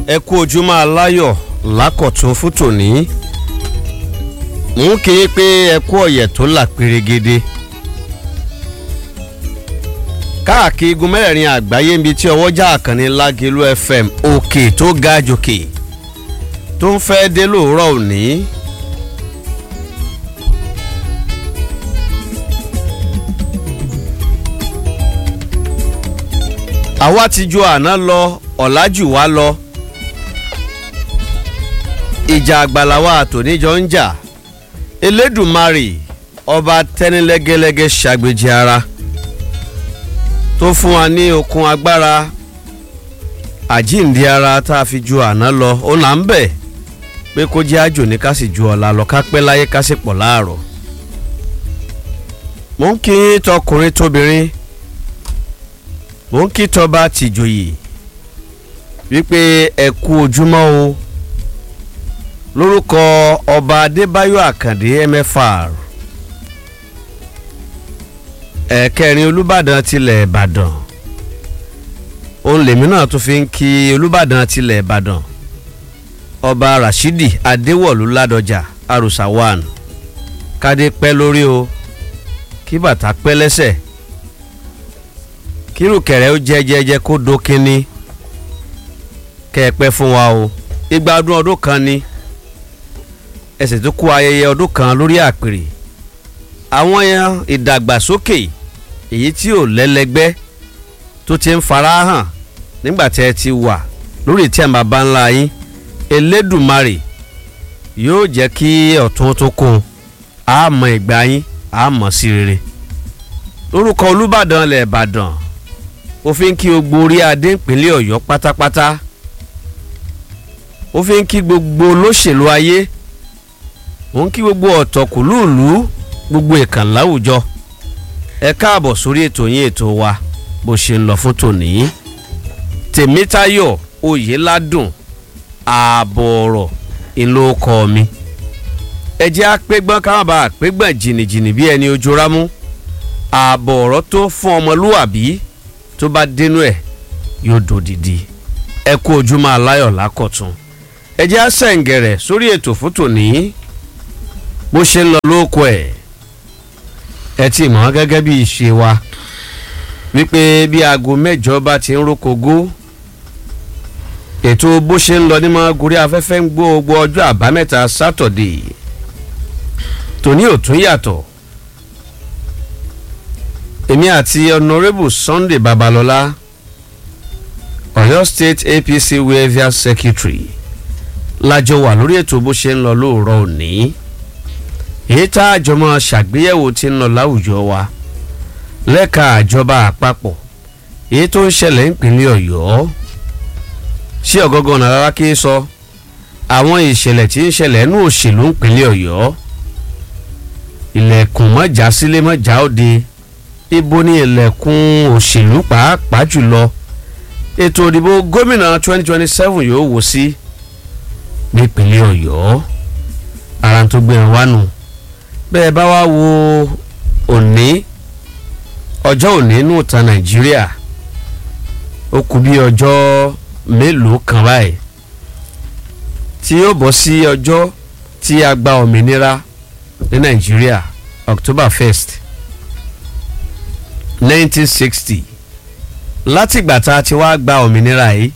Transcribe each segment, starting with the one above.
ẹ kú ojúmọ́ aláyọ̀ lákọ̀tún fún tòní mò ń kí i pé ẹ kú ọ̀yẹ̀ tó là pérégede káàkiri igun mẹ́rẹ̀ẹ̀rin àgbáyé níbi tí ọwọ́jà àkànní lágẹ̀lú fm òkè tó ga jòkè tó ń fẹ́ dé lóòrọ̀ òní. àwa ti ju àná lọ ọ̀làjù wa lọ ìjà àgbàláwa àtòníjọ ń jà elédùnmarè ọba tẹ́nilẹ́gẹ́lẹ́gẹ́ ṣàgbéjì ara tó fún wa ní okun agbára àjíǹde ara tá a fi ju àná lọ ó là ń bẹ̀ pé kó jẹ́ àjò ní ká sì ju ọ̀la lọ ká pẹ́ láyé ká sì pọ̀ láàrọ̀ mò ń kí tọkùnrin tóbìnrin mò ń kí tọba tìjòyè wípé ẹ kú ojúmọ́ o lórúkọ ọba adébáyọ̀ àkàndé mfr ẹ̀kẹrin olùbàdàn tilẹ̀ ìbàdàn òun lèmi náà tún fi ń kí olùbàdàn tilẹ̀ ìbàdàn ọba rashidi adéwọ̀lú ládọjà àròsà one kádé pẹ́ lórí o kí bàtà pẹ́ lẹ́sẹ̀ kírùkẹ̀rẹ́ ó jẹ́ jẹ́jẹ́ kó dókínní kẹ́ ẹ pẹ́ fún wa o igba ọdún ọdún kan ni ẹsẹ̀ tó kó ayẹyẹ ọdún kan lórí àpèrè àwọn ìdàgbàsókè èyí tí ò lẹ́lẹ́gbẹ́ tó ti ń farahàn nígbà tẹ́ ẹ ti wà lórí tí a máa bá ńlá yín elédùmarè yóò jẹ́ kí ọ̀tún tó kún àmọ́ ìgbà yín àmọ́ sí rere lórúkọ olùbàdàn ilẹ̀ ìbàdàn ó fi ń kí gbogbo orí adé ìpínlẹ̀ ọ̀yọ́ pátápátá ó fi ń kí gbogbo olóṣèlú ayé ó ń kí gbogbo ọ̀tọ̀kùlúùlú gbogbo ìkànnì láwùjọ ẹ káàbọ̀ sórí ètò yín ètò wa bó ṣe ń lọ fún tòní tèmítayọ̀ oyèládùn ààbọ̀ ọ̀rọ̀ ìlú ọkọ mi ẹ jẹ́ àpégbọ́n káwọn bá àpégbọ́n jìnnìjìnnì bí ẹni ojú rámú ààbọ̀ ọ̀rọ̀ tó fún ọmọlúwàbí tó bá dénú ẹ̀ yóò dòdìdì ẹ kú ojúmọ́ aláyọ̀ lákọ̀tún ẹ jẹ́ àṣẹ̀ǹgẹ̀rẹ̀ sórí ètò fún tòní bó ṣe ń lọ lóko ẹ̀ ẹ ti mọ̀ gẹ́gẹ́ bí ìṣe wa wípé bí aago mẹ́jọ bá ti ń rókogó ètò bó ṣe ń lọ ní máa gorí afẹ́fẹ́ ń gbó gbogbo ọjọ́ àbámẹ́ta sátọ̀dé tòní ò tún yàtọ̀ èmi àti honourable sunday babalọla ọ̀yọ́ state apc wavia secretary lájọ wà lórí ètò bó ṣe ń lọ lóòrọ̀ òní èyí tá àjọmọ ṣàgbéyẹ̀wò ti ń lọ láwùjọ wa lẹ́ka àjọba àpapọ̀ èyí tó ń ṣẹlẹ̀ nípínlẹ̀ ọ̀yọ́ ṣé ọ̀gọ́gàn náírà kí sọ àwọn ìṣẹ̀lẹ̀ tí ń ṣẹlẹ̀ nínú òṣèlú nípínlẹ̀ ọ̀yọ́ ilẹ̀kùn mọ́jà sílé mọ́jà òde ibo ní ilẹ̀kùn òṣèlú pàápàá jùlọ ètò òdìbò gómìnà 2027 yóò wò sí nípínlẹ̀ ọ̀yọ́ ara tó gbé wọn wánu bẹ́ẹ̀ bá wá wo òní ọjọ́ òní nù ta nàìjíríà ó kù bí ọjọ́ mélòó kan báyìí tí yóò bọ́ sí ọjọ́ tí a gba òmìnira ní nàìjíríà october 1st 1960 látìgbà tá a ti wá gba òmìnira yìí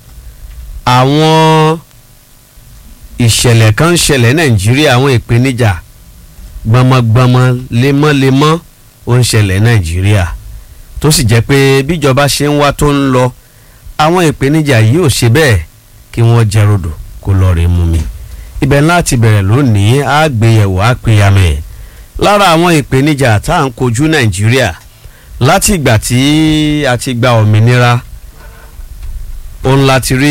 àwọn ìṣẹ̀lẹ̀ kan ń ṣẹlẹ̀ nàìjíríà àwọn ìpèníjà gbọmọgbọmọ lemọ́lemọ́ ó ń ṣẹlẹ̀ nàìjíríà tó sì jẹ́ pé bíjọba ṣe ń wá tó ń lọ àwọn ìpèníjà yìí ò ṣe bẹ́ẹ̀ kí wọ́n jẹ rodò kó lọ rè mú mi ibẹ̀ láti bẹ̀rẹ̀ lónìí àgbéyẹ̀wò àpéyàmẹ̀ lára àwọn ìpèníjà tá à ń kojú nàìjíríà láti ìgbà tí a ti gba òmìnira òun láti rí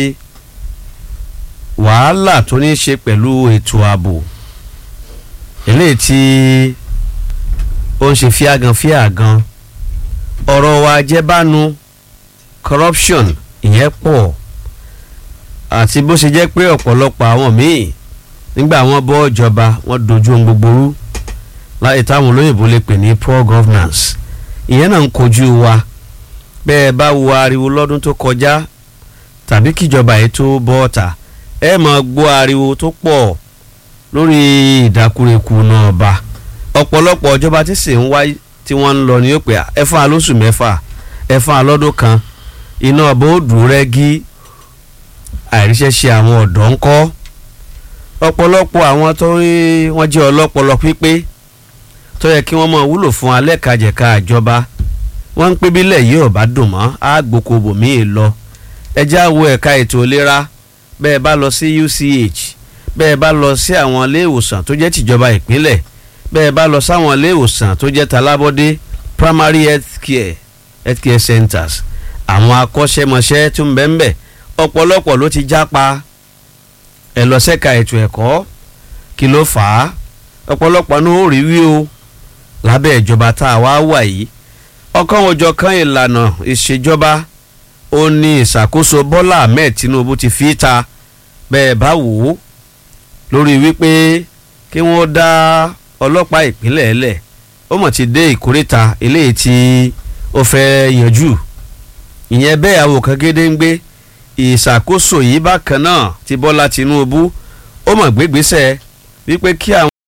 wàhálà tó ní í ṣe pẹ̀lú ètò ààbò eléyìí tí ó ń ṣe fíàgàn fíàgàn ọ̀rọ̀ wa jẹ́bánu corruption ìyẹn pọ̀ àti bó ṣe jẹ́ pé ọ̀pọ̀lọpọ̀ àwọn míì nígbà wọ́n bọ́ ìjọba wọ́n dojú ohun gbogbo rú láyé táwọn olóyìnbó lè pè ní poor governance ìyẹn náà ń kojú wa bẹ́ẹ̀ bá wo ariwo lọ́dún tó kọjá tàbí kíjọba yìí tó bọ́ ọ̀tà ẹ máa gbọ́ ariwo tó pọ̀ lórí ìdákúrekú náà bá ọ̀pọ̀lọpọ̀ ìjọba tí sì ń wá tí wọ́n ń lọ ní yóò pé ẹ fún alóṣù mẹ́fà ẹ fún alọ́dún kan iná ọba ó dùn rẹ́gí àìríṣẹ́ṣe àwọn ọ̀dọ́ ń kọ́ ọ̀pọ̀lọpọ̀ àwọn tó rí wọ́n jẹ́ ọlọ́pọlọ pípé tó yẹ kí wọ́n máa wúlò fún alẹ́kajẹ̀ka àjọba wọ́n ń pé bílẹ̀ yìí ò bá dùn mọ́ àgbòkò bòmíì lọ ẹjẹ́ àwọ̀ ẹ̀ka ètò ìlera bẹ́ẹ̀ bá lọ sí UCH bẹ́ẹ̀ bá lọ sí àwọn ilé ìwòsàn tó jẹ́ tìjọba ìpínlẹ̀ bẹ́ẹ̀ bá lọ sáwọn ilé ìwòsàn tó jẹ́ talábọ́dé primary health care health care centers àwọn akọ́ṣẹ́mọṣẹ́ tó ń bẹ́ẹ̀ bẹ́ẹ̀ ọ̀pọ̀lọpọ̀ ló ti jápa ẹ̀ lọ sẹ́ka ètò ẹ̀kọ́ kí ló fà á ọ̀pọ̀lọpọ̀ ní ó rí wí o lábẹ́ ìjọba tá a wá wà yìí ọ̀kan òjọ̀ kan ìlànà ìṣèjọba ó ní ìṣàkóso Bọ́lá Ahmed Tinubu ti fi ta bẹ́ẹ̀ bá wò ó lórí wípé kí wọ́n dá ọlọ́pàá ìpínlẹ̀ ẹlẹ̀ ó mọ̀ ti dé ìkórìtà eléyìí tí ó fẹ́ yanjú ìyẹn bẹ́ẹ̀ àwòkán gédéǹgbé ìṣàkóso yìí bákan náà ti Bọ́lá Tinubu ó mọ̀ gbégbésẹ̀ wípé kí àwọn.